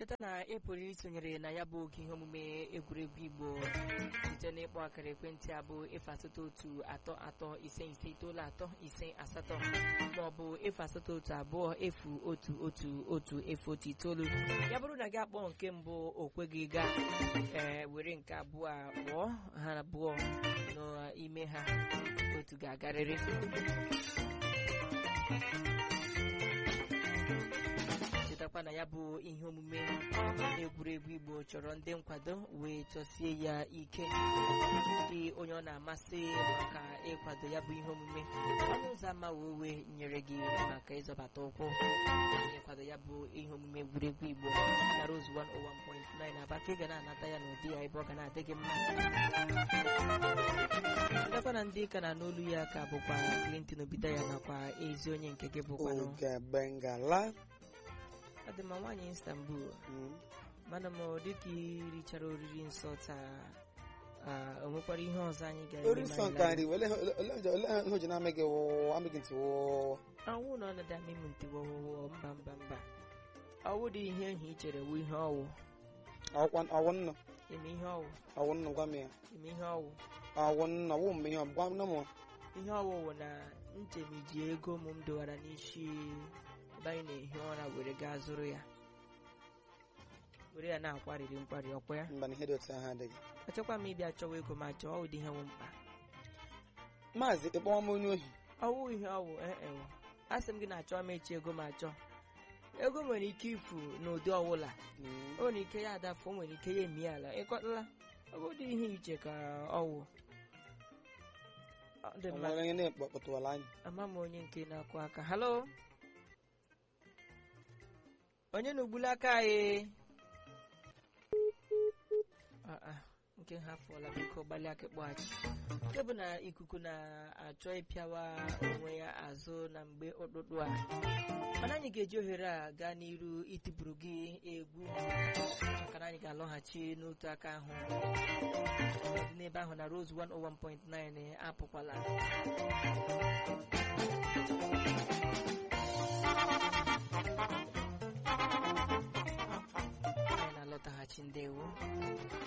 cheta na ị pụrụ isonyere na ya bụ oge ihe omume egwuregwu igbo site n'ịkpọ akara ekwentị abụ efu asatọ otu atọ atọ ise ise itoolu atọ ise asatọ maọbụ efu asatọ otu abụọ efu otu otu otu efu otu itoolu ya bụrụ na gị akpọ nke mbụ o kweghị gaa ee were nke abụọ a kpọọ ha abụọ n'ime ha otu ga-agarịrị chetakwa na ya bụ ihe omume egwuregwu igbo chọrọ ndị nkwado wee chọsie ya ike dị onye ọ na-amasị maka ịkwado ya bụ ihe omume ọnụ ụzọ ama wee nyere gị maka ịzọbata ụkwụ ịkwado ya bụ ihe omume egwuregwu igbo na Rose 101.9 aba ka ị ga na-anata ya n'ụdị ya ebe ọ ga na-adị gị mma chetakwa na ndị ka na n'olu ya ka bụkwa Clinton Obidaya nakwa ezi onye nke gị bụkwanụ Oge Bengala. ọ dị mma nwaanyị Istanbul Mm. mana m ọ dịka irichara oriri nsọ taa ah, o nwekwara ihe ọzọ anyị ga-eme Ori ma nsọ anyị nke laa? anyị ole ole ole ihe o ji na-ame gị wụọ amị gị ntị wụọ anwụ na ọnọdụ amị m ntị wọwụwọ mba mba mba ọwụ dị ihe ehi i chere wụ ihe ọwụ ọwụ ọwụ nnọ ime ihe ọwụ ọwụ nnọ gwa m ya ime ihe ọwụ ọwụ nnọ wụ m ihe ọ gwa nne m ihe ọwụ wụ na nchemiji ego m m dowara n'isi ebe anyị na-ehi ụra were gaa zụrụ ya were ya na-akwarịrị nkwari ọkwa ya mba na ihe dị otu ahụ adịghị achọkwa m ịbịa chọwa ego ma chọọ ụdị ihe nwe mkpa maazị ịkpọwa m onye ohi ọwụ ihe ọwụ ee a sị m gị na-achọ m echi ego ma achọ ego nwere ike ifu n'ụdị ọwụla Mm. o nwere ike ya adafu o nwere ike ya emi ala ịkọtala ọ dị ihe iche ka ọwụ ọ dị O mma nwere onye na-ekpọtụwala anyị ama m onye nke na-akụ aka halo onye na-ugbuli aka anyị Ah, ah, nke ha fụọla biko gbalịa aka kpọghachi nke bụ na ikuku na-achọ ịpịawa onwe ya azụ na mgbe ụtụtụ a mana anyị ga-eji ohere a gaa n'iru itipụrụ gị egwu maka na anyị ga-alọghachi n'otu aka ahụ dị n'ebe ahụ na Rose 101.9 apụkwala